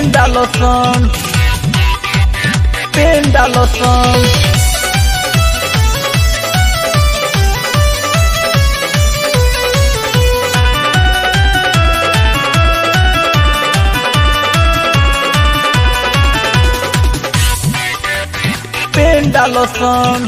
PAN डालो सन PAN डालो सन PAN डालो सन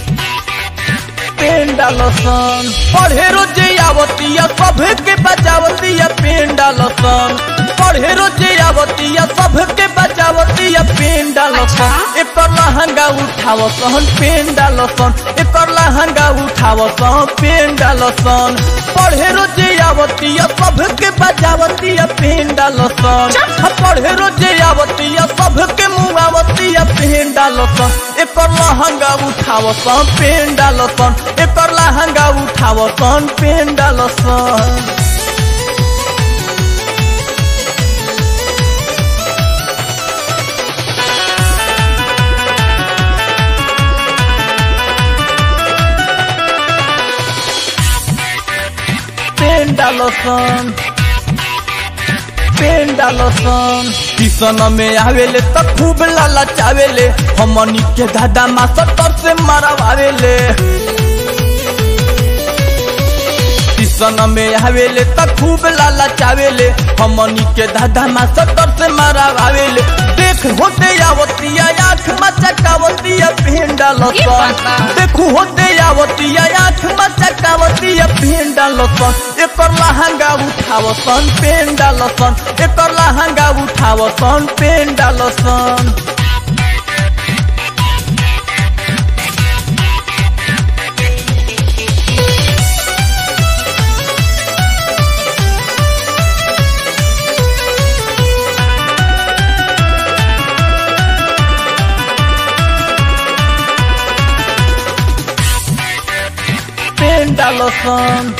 पेन डालो सन पढ़े रोजे आवतिया सभे के बजावतिया पेन डालो सन पढ़े रोजे आवतिया सभे के बजावतिया पेन डालो सन एकर लहंगा उठाव सन पेन डालो सन एकर लहंगा उठाव सन पेन डालो सन पढ़े रोजे आवतिया सभे के बजावतिया पेन डालो सन पढ़े रोजे आवतिया सभे के मुआवतिया पेन डालो सन एकर लहंगा उठाव सन पेन डालो सन एकर लहंगा उठाव सन पेन डालो सन पेन डालो सन पेन डालो सन किसन में आवेले त खूब लाला चावेले हमनी के दादा मास्टर तर से मारवावेले किसन में आवेले त खूब लाला चावेले हमनी के दादा मास्टर तर से मारवावेले देख होते आवतिया आँख मचकावतिया पेन डालो ये सन बात बा। देखू होते आवतिया आँख मचकावतिया पेन डालो सन एकर लहंगा उठाव सन पेन डालो सन एकर लहंगा उठाव सन पेन डालो सन पेन डालो सन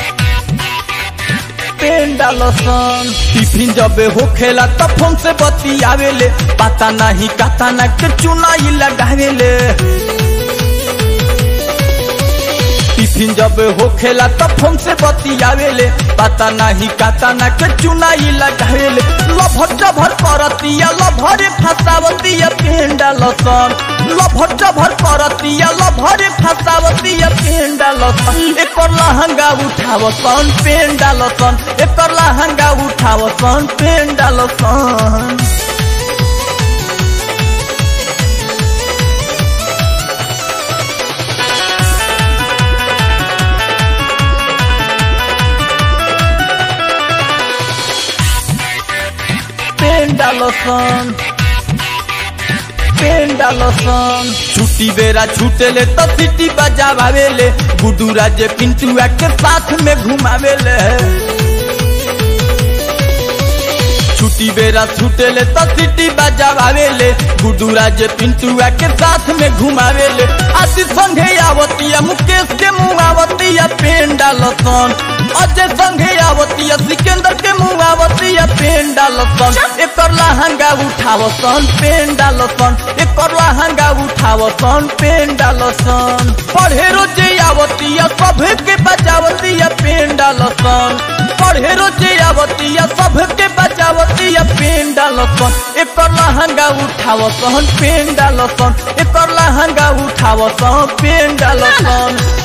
पेन डालो सन टिफिन जब हो खेला तब फोन से बत्ती आवेले पता नहीं कता ना के चुनाई लगावेले टिफिन जब हो खेला तब फोन से बत्ती आवेले पता नहीं कता ना के चुनाई लगावेले लभर जभर करतिया लभरे फसावतिया पेन डालो सन लभर जभर करतिया लभरे फसावतिया पेन डालो सन एकर लहंगा उठाव सन पेन डालो सन एकर लहंगा उठाव सन पेन डालो सन पेन डालो सन पेन डालो सन छुट्टी बेरा छूटेले तो सिटी बजावेले गुडू राजे पिंटुआ के साथ में घुमावेले छुट्टी बेरा छूटेले तो सिटी बजावेले गुडू राजे पिंटुआ के साथ में घुमावेले आदि संघे आवतिया मुकेश के मुआवतिया पेन डालो सन अजय संघे आवतिया सिकंदर के मुआवतिया पेन डालो सन एकर लहंगा उठाव सन पेन डालो सन एकर लहंगा उठाव सन पेन डालो सन पढ़े रोजे आवतिया सभे के बजावतिया पेन डालो सन पढ़े रोजे आवतिया सभे के बजावतिया पेन डालो सन एकर लहंगा उठाव सन पेन डालो सन एकर लहंगा उठाव सन पेन डालो सन